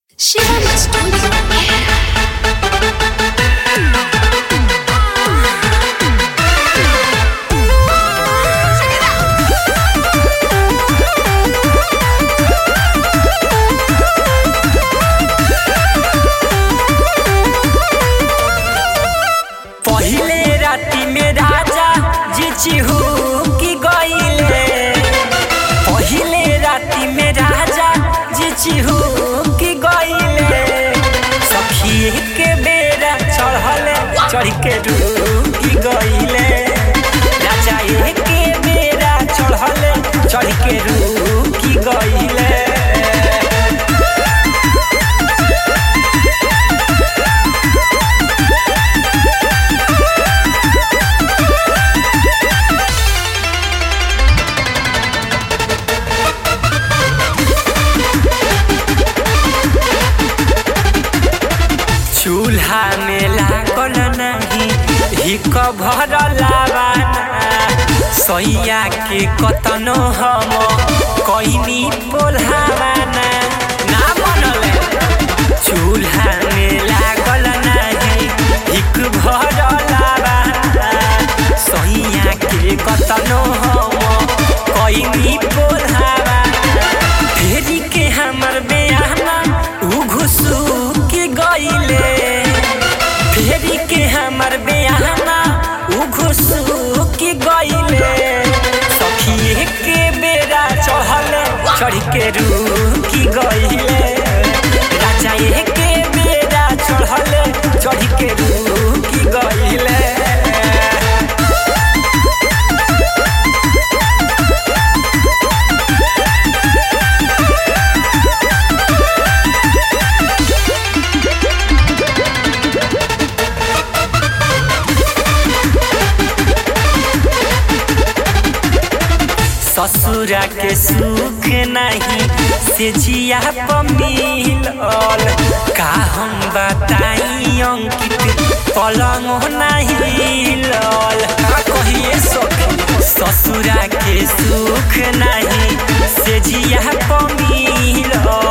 Shivam Studio. पहिले राति में राजा जी चिहू की गईले पहिले राति में राजा जी चिहू की गईले सखिए के बेरा चढ़ले चढ़ के की गईले राजा के बेरा चढ़ले चढ़ के की गईले चूल्हा में लागल नहीं हिक भरल लावाना सैया के कतनो हम कैनी पोल्हावाना ना बनल चूल्हा में लागल नहीं हिक भरल लावाना सैया के कतनो हम कैनी पोल्हावाना फेरी के हमर बेहाना उ घुसू के गईले फेरी के हमर बेहाना उ घुसू के गईले सखिए के बेरा चढ़ले चढ़ के रूकी गईले राजा के बेरा चढ़ले चढ़ के रूकी गईले ससुरा के सुख नहीं से जिया पमिल का हम बताई अंकित पलंग नहीं लल का कहिए सखी ससुरा के सुख नहीं से जिया पमिल